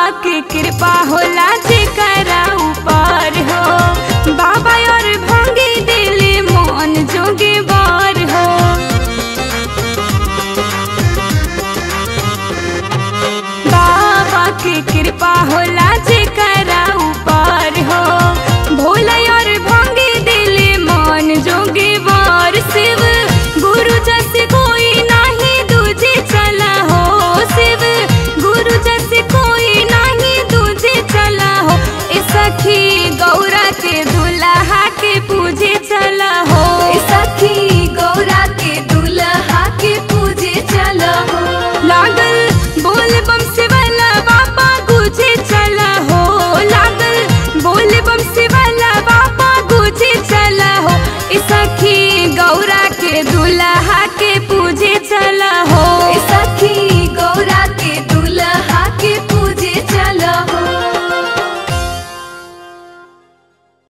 के कृपा होला जेकरा ऊपर हो बाबा और भंगी दिले मन जोगे बार हो बाबा के कृपा होला जेकरा ऊपर हो भोला और भंगी दिले मन जोगे बार शिव गुरु जैसे कोई नहीं दूजे चला हो शिव गुरु जैसे कोई नहीं दूजे चला हो ए सखी गौरा के दुल्हा के पूजे चला हो ए सखी गौरा के दुल्हा के पूजे चला हो लागल बोल बम से वाला बाबा गुजे चला हो लागल बोल बम से वाला बाबा गुजे चला हो ए सखी गौरा के दुल्हा के पूजे चला हो ए सखी